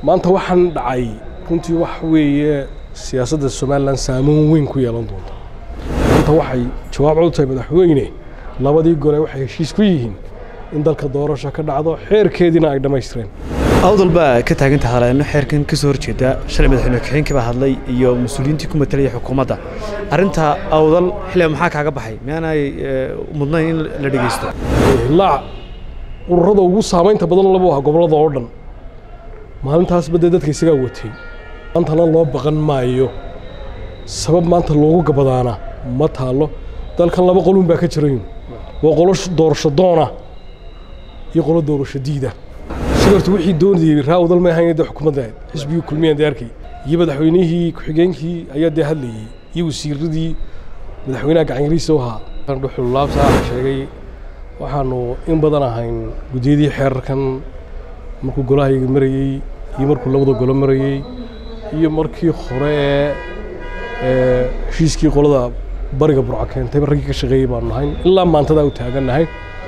maanta waxaan dhacay runtii wax weeye siyaasadda somalilan saameyn weyn ku yeelan doonta maanta waxay jawaab cod tahay madaxweyne labadii gole waxay heshiis ku yihiin in dalka doorasho ka dhacdo xeerkeediina ay dhammaystireen awdal baa ka taagan tahay haleeno xeerkan ka soo horjeeda shalay madaxweyne ku-xigeenkii baa hadlay iyo mas-uuliyiintii ku matalaya xukuumadda arrinta awdal xilliga maxaa kaaga baxay miyaanay mudnayn in la dhegeysto hilaac ururada ugu saamaynta badan labu aha gobollada oo dhan maalintaasba dee dadka isagaa watay maantana loo baqan maayo sabab maanta loogu gabadaana ma taalo dalkan laba qolun baa ka jirayn waa qolo doorasho doona iyo qolo doorasho diida shigartu wixii doonayay raawdal ma ahayn dee xukuumadda xisbigii kulmiyaan dee arkay iyo madaxweynihii ku-xigeenkii ayaa dee hadlayey iyo wasiiradii madaxweynaha gacanyariisa u ahaa dhuxullaabsaa sheegay waxaanu in badan ahayn guddiyadii xeerarkan markuu golahayga marayey iyo markuu labada golo marayey iyo markii hore ee heshiiskii qolada bariga burco keentayba raggii ka shaqeeyey baanu nahayn ilaa maantadaa u taagannahay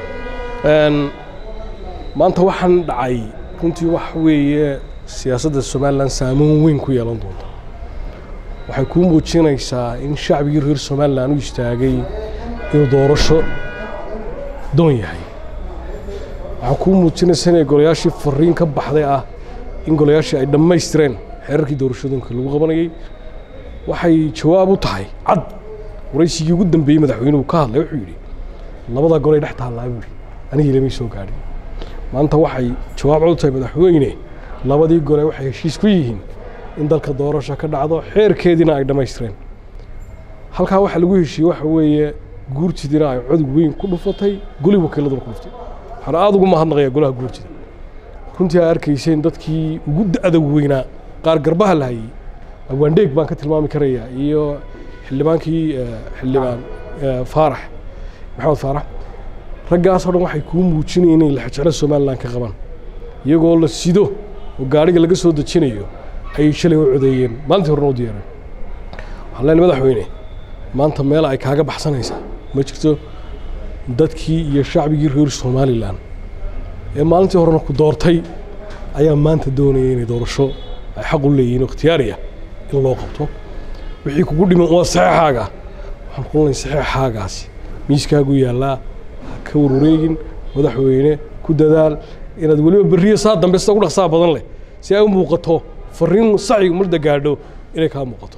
maanta waxaan dhacay runtii wax weeye siyaasadda somalilan saameyn weyn ku yeelan doonta waxay kuu muujinaysaa in shacbigii reer somalilan u istaagay inuu doorasho doon yahay waxaa kuu muujinaysa inay golayaashii fariin ka baxday ah in golayaashii ay dhammaystireen xeerarkii doorashooyinka lagu qabanayey waxay jawaab u tahay cad waraysigii ugu dambeeyey madaxweynuhu ka hadlay wuxuu yidhi labadaa golay dhex taallaa buu yidhi anigii lamay soo gaadhin maanta waxay jawaab cod tahay madaxweyne labadii gole waxay heshiis ku yihiin in dalka doorasho ka dhacdo xeerkeediina ay dhammaystireen halkaa waxaa lagu heshiiyey waxa weeye guurtidiina ay codog weyn ku dhufatay goli wakiiladuna ku dhuftay waxaan aada ugu mahadnaqayaa golaha guurtida runtii aa arkayseen dadkii ugu da-da weynaa qaar garbaha la hayey awaandheeg baan ka tilmaami karayaa iyo xildhibaankii xildhibaan faarax maxamed faarax raggaasoo dhan waxay kuu muujinayeen inay laxjeclo somalilan ka qaban iyagoo la sido oo gaadhiga laga soo dejinayo ayay shalay u codeeyeen maalintii horena u diyaareen waxaan leenahay madaxweyne maanta meel ay kaaga baxsanaysaa ma jirto dadkii iyo shacbigii reer somalilan ee maalintii horena ku doortay ayaa maanta doonaya inay doorasho ay xaq u leeyihiin oo ikhtiyaariya in loo qabto wixii kugu dhiman waa saxeexaaga waxaan ku lenahay saxeexaagaasi miiskaagu yaallaa ka warwareegin madaxweyne ku dadaal inaad weliba berriyo saa dambe sida ugu dhaqsaa badan leh si ay u muuqato fariin saci marda gaadho inay kaa muuqato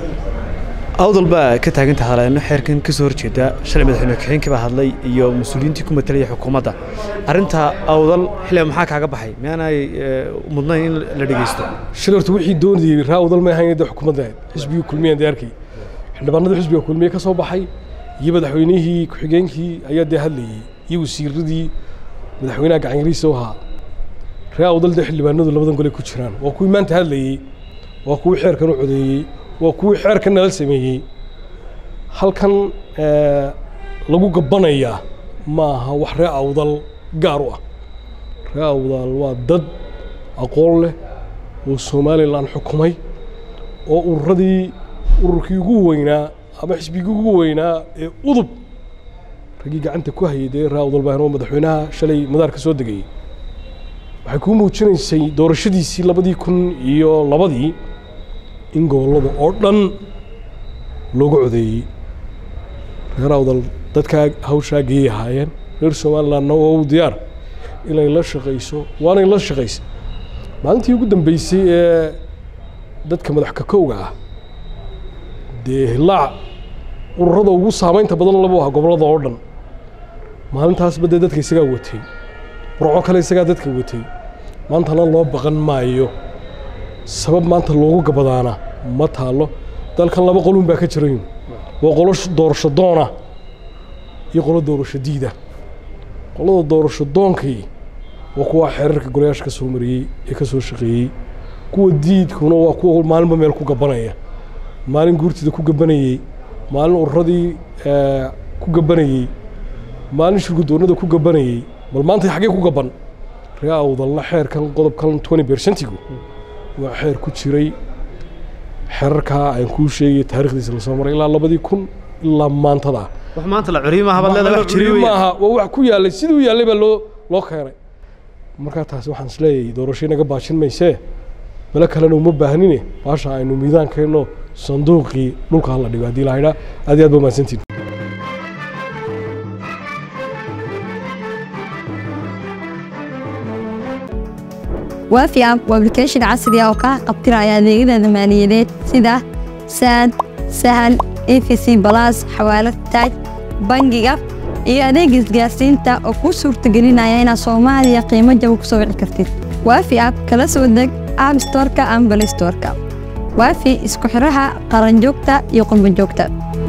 awdal baa ka taagan tahay haleeno xeerkan ka soo horjeeda shalay madaxweyne ku-xigeenkii baa hadlay iyo mas-uuliyiintii ku matalaya xukuumadda arrinta awdal xilliga maxaa kaaga baxay miyaanay mudnayn in la dhegeysto shigartu wixii doonayay raawdal ma ahayn dee xukuumadda xisbigii kulmiyaan dee arkay xildhibaanadii xisbiga kulmiye ka soo baxay iyo madaxweynihii ku-xigeenkii ayaa dee hadlayey iyo wasiiradii madaxweynaha gacanyariisa u ahaa ree awdal dee xildhibaanadu labadan gole ku jiraan waa kuwii maanta hadlayey waa kuwii xeerkan u codeeyey waa kuwii xeerkan nala sameeyey halkan lagu gabbanayaa ma aha wax ree awdal gaar u ah ree awdal waa dad aqoon leh oo somalilan xukumay oo ururadii ururkii ugu weynaa ama xisbigii ugu weynaa ee udub raggii gacanta ku hayay dee ree awdal baan oo madaxweynaha shalay madaar ka soo degayey waxay kuu muujinaysay doorashadiisii labadii kun iyo labadii in gobollada oo dhan loogu codeeyey reer awdal dadkaa hawshaa geeyay ahaayeen reer somalilandna waa u diyaar inay la shaqayso waanay la shaqaysay maalintii ugu dambeysay ee dadka madax kakowga ah dee hilaac ururada ugu saamaynta badan labu aha gobollada oo dhan maalintaasba dee dadka isagaa watay burco kale isagaa dadka watay maantana loo baqan maayo sabab maanta loogu gabadaana ma taalo dalkan laba qolun baa ka jirayn waa qolo doorasho doona iyo qolo doorasho diida qolada doorasho doonkii waa kuwa xeerarka golayaasha ka soo mariyey ee ka soo shaqeeyey kuwa diidkuna waa kuwa maalinba meel ku gabanaya maalin guurtida ku gabanayey maalin ururadii ku gabanayey maalin shirgudoonada ku gabanayey bal maanta xaggee ku gaban ree awdalna xeerkan qodobkan twenty bersentigu waa xeer ku jiray xeerarkaa aan kuu sheegay taarikhdiisa lasoo maray ilaa labadii kun ilaa maantada wax maanta la curiyo maaha baad leedahay wax jiri maaha waa wax ku yaallay siduu yaallay baa loo loo keenay markaa taasi waxaan isleeyahay doorasho inaga baajin maysee melo kalena uma baahnine baasha aynu miidaan keenno sanduuqii dhulka hala dhigo haddii la haydhaa aad iyo aad ba mahadsantiin waafi app waa application casri ah oo kaa qabtiraya adeegyada maaliyadeed sida saad sahal efc balas xawaalad taaj bangiga iyo adeega isgaarsiinta oo kuu suurtagelinaya inaad soomaaliya qiimo jaba ku soo wici kartid waafi app kala soo deg app storeka ama balay storeka waafi isku xiraha qaranjoogta iyo qurbanjoogta